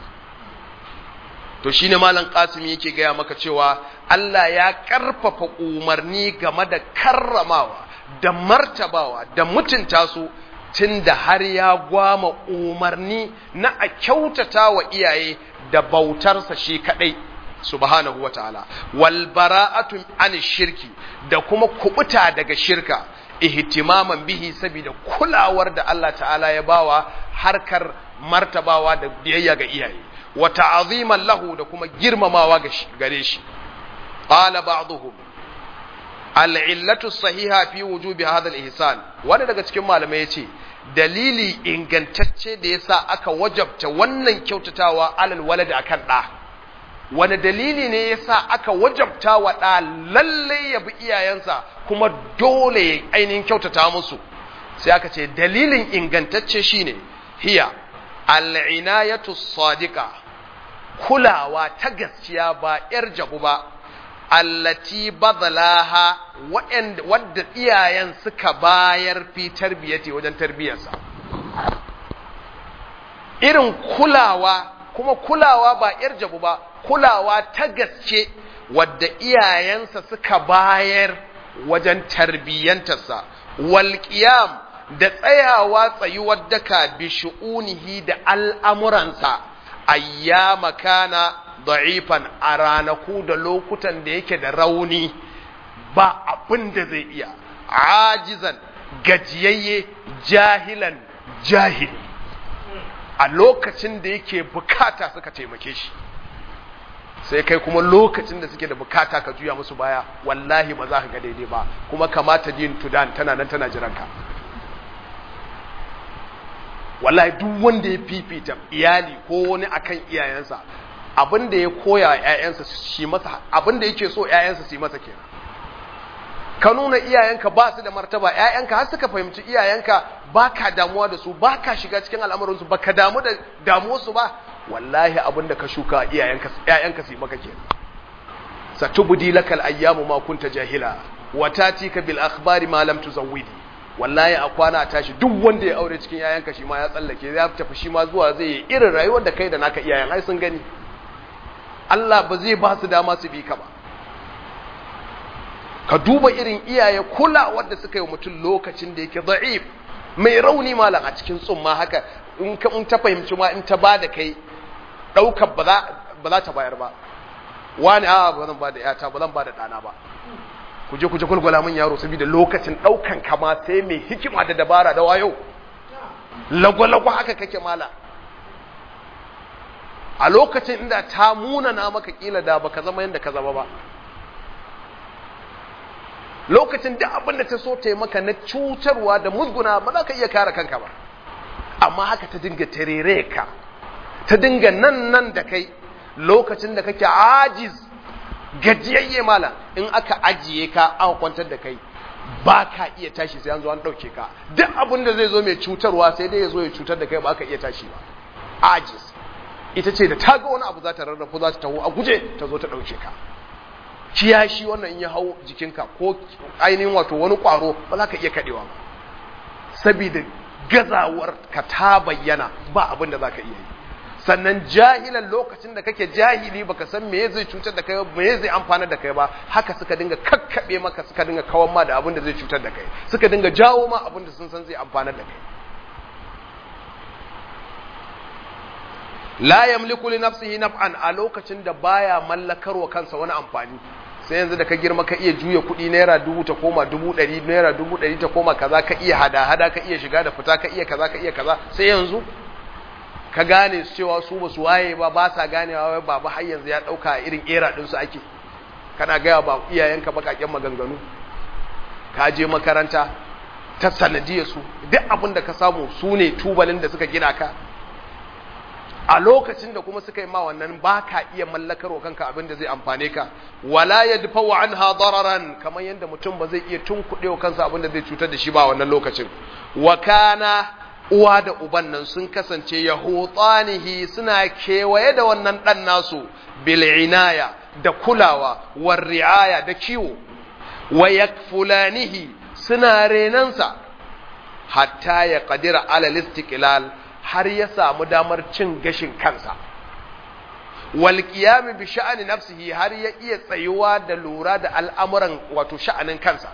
to shine malam Qasim yake gaya maka cewa Allah ya karfafa umarni game da karramawa da martabawa da mutunta su tunda har ya gwama umarni na a kyautata wa iyaye da bautarsa shi kadai subhanahu wataala wal bara'atu an shirki da kuma kubuta daga shirka ihtimaman bihi saboda kulawar da Allah ta'ala ya bawa harkar martabawa da biyayya ga iyaye wa ta'aziman lahu da kuma girmamawa gare shi qala ba'dhum al-illatu sahiha fi wujubi hadha al-ihsan wanda daga cikin malamai yace dalili ingantacce da yasa aka wajabta wannan kyautatawa alal walad akan da wani dalili ne yasa aka wajabta wa da lalle ya bi iyayensa kuma dole ya ainihin kyautata musu sai aka ce dalilin ingantacce shine hiya al-inayatu sadiqa kulawa ta gaskiya ba ‘yar jabu ba, allati bazalaha wadda iyayen suka bayar fi tarbiyyati wajen tarbiyyarsa. Irin kulawa, kuma kulawa ba ‘yar jabu ba, kulawa ta gaske wadda iyayensa suka bayar wajen tarbiyyantarsa, walƙiyam da tsayawa tsayuwar daka bi shu'unihi da al'amuransa. ayyama kana da'ifan a ranaku da lokutan da yake da rauni ba abin da zai iya ajizan gajiyayye jahilan jahili a lokacin da yake bukata suka taimake shi sai kai kuma lokacin da suke da bukata ka juya musu baya wallahi ba za ka ga daidai ba kuma kamata din tudan tana nan tana jiranka wallahi duk wanda ya fifita iyali ko wani akan iyayensa abin da ya koya wa ƴaƴansa shi masa abin da yake so ƴaƴansa su yi masa kenan ka nuna iyayenka ba su da martaba ƴaƴanka har suka fahimci iyayenka ba ka damuwa da su ba ka shiga cikin al'amuransu ba ka damu da damuwarsu ba wallahi abin da ka shuka iyayenka ƴaƴanka su yi maka kenan satubdi lakal ayyamu ma kunta jahila wa tatika bil akhbari ma lam tuzawwidi wallahi a kwana a tashi duk wanda ya aure cikin yayanka shi ma ya tsallake ya tafi shi ma zuwa zai yi irin rayuwar da kai da naka iyayen ai sun gani Allah ba zai ba su dama su bi ka ba ka duba irin iyaye kulawar da suka yi mutum lokacin da yake da'if mai rauni malam a cikin tsumma haka in ka in ta fahimci ma in ta ba da kai daukar ba za ba za ta bayar ba wani a ba zan ba da yata ba zan ba da ɗana ba ku je ku je kulgula min yaro saboda lokacin ɗaukan kama sai mai hikima da dabara da wayo lagwalagwa haka kake mala a lokacin inda ta munana maka kila da baka zama yadda ka zama ba lokacin da abin da ta so ta yi maka na cutarwa da musguna ba za ka iya kare kanka ba amma haka ta dinga tarere ka ta dinga nan nan da kai lokacin da kake ajiz gajiyayye mala in aka ajiye ka aka kwantar da kai ba ka iya tashi sai an zo an ɗauke ka duk abin da zai zo mai cutarwa sai dai ya zo ya cutar da kai ba ka iya tashi ba ajiz ita ce da ta ga wani abu za ta rarrafu za ta taho a guje ta zo ta ɗauke ka kiyashi wannan in ya hau jikinka ko ainihin wato wani ƙwaro ba za ka iya kaɗewa ba saboda gazawar ka ta bayyana ba abin da za ka iya yi sannan jahilan lokacin da kake jahili baka san me zai cutar da kai ba me zai amfana da kai ba haka suka dinga kakkabe maka suka dinga kawan ma da abin da zai cutar da kai suka dinga jawo ma abin da sun san zai amfana da kai la yamliku li nafsihi naf'an a lokacin da baya mallakarwa kansa wani amfani sai yanzu da ka girma ka iya juya kuɗi naira dubu ta koma dubu ɗari naira dubu ɗari ta koma kaza ka iya hada hada ka iya shiga da fita ka iya kaza ka iya kaza sai yanzu ka gane su cewa su ba su waye ba ba sa ganewa wai baba har yanzu ya ɗauka irin era ɗinsu ake kana gaya ba iyayenka baƙaƙen maganganu ka je makaranta ta sanadiyar su duk abin da ka samu su ne tubalin da suka gina ka a lokacin da kuma suka yi ma wannan ba ka iya mallakar wa kanka abin da zai amfane ka wala ya dufa wa an dararan kamar yadda mutum ba zai iya tunkuɗe wa kansa abin da zai cutar da shi ba wannan lokacin wa kana uwa da uban nan sun kasance yahutanihi suna kewaye da wannan ɗan nasu bil inaya da kulawa war ri'aya da kiwo wa yakfulanihi suna renansa hatta ya qadira ala istiqlal har ya samu damar cin gashin kansa wal qiyam bi sha'ani nafsihi har ya iya tsayuwa da lura da al'amuran wato sha'anin kansa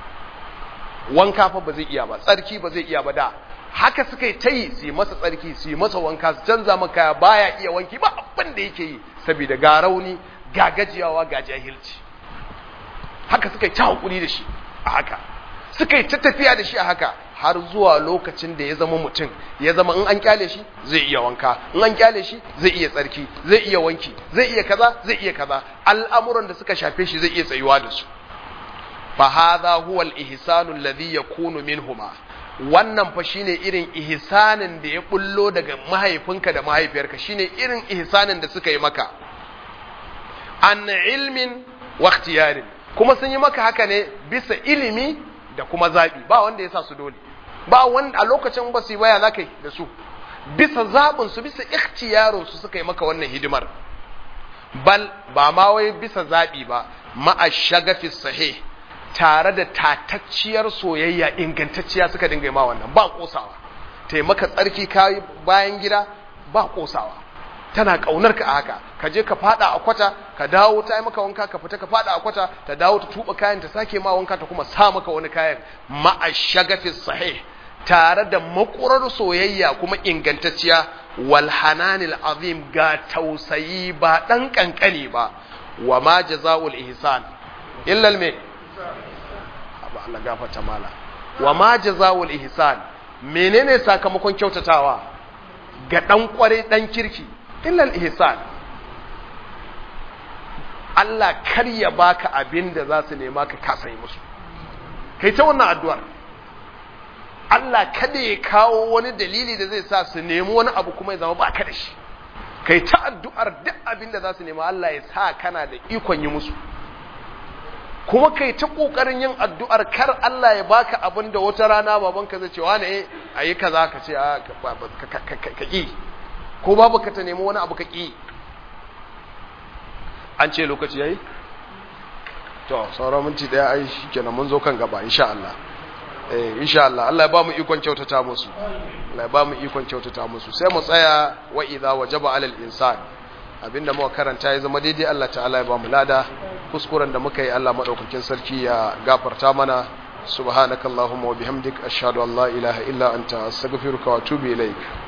wanka fa ba zai iya ba tsarki ba zai iya ba da haka suka yi ta yi su yi masa tsarki su yi masa wanka su canza maka baya iya wanki ba abin da yake yi saboda ga rauni ga gajiyawa ga jahilci haka suka yi ta hakuri da shi a haka suka yi ta tafiya da shi a haka har zuwa lokacin da ya zama mutum ya zama in an kyale shi zai iya wanka in an kyale shi zai iya tsarki zai iya wanki zai iya kaza zai iya kaza al'amuran da suka shafe shi zai iya tsayuwa da su fa hadha huwa al-ihsanu alladhi yakunu minhuma wannan fa shine irin ihsanin da ya bullo daga mahaifinka da mahaifiyarka shine irin ihsanin da suka yi maka an ilmin wa ikhtiyarin kuma sun yi maka haka ne bisa ilimi da kuma zabi ba wanda ya sa su dole ba wanda a lokacin ba su yi baya zakai da su bisa zabin su bisa ikhtiyarin su suka yi maka wannan hidimar bal ba ma wai bisa zabi ba ma'a shagafi sahih tare da tatacciyar soyayya ingantacciya suka dinga ma wannan ba kosawa taimaka tsarki kayi bayan gida ba kosawa tana kaunar ka a haka ka je ka fada a kwata ka dawo ta yi maka wanka ka fita ka fada a kwata ta dawo ta tuba kayan ta sake ma wanka ta kuma sa maka wani kayan ma'a shagafi sahih tare da makurar soyayya kuma ingantacciya wal hananil azim ga tausayi ba dan kankani ba wa ma jazaul ihsan illa al ba Allah gafarta mala wa ma jazaul ihsan menene sakamakon kyautatawa ga dan kware dan kirki illa ihsan Allah kar ya baka abin da za su nema ka kasa yi musu kai ta wannan addu'ar Allah kada ya kawo wani dalili da zai sa su nemi wani abu kuma ya zama baka da shi kai ta addu'ar duk abin da za su nema Allah ya sa kana da ikon yi musu kuma kai ta kokarin yin addu'ar kar Allah ya baka abin da wata rana babanka zai ce wani eh ayi kaza ka ce ka ki ko babu ka ta nemi wani abu ka ki an ce lokaci yayi to sauran minti daya ai shikenan mun zo kan gaba insha Allah eh insha Allah Allah ya ba mu ikon kyautata musu Allah ya ba mu ikon kyautata musu sai mu tsaya wa idza wajaba alal insan abinda muka karanta ya zama daidai Allah ta'ala ya ba mu lada kuskuren da muka yi Allah madaukakin sarki ya gafarta mana subhanakallahumma wa bihamdik ashhadu an la ilaha illa anta astaghfiruka wa atubu ilaik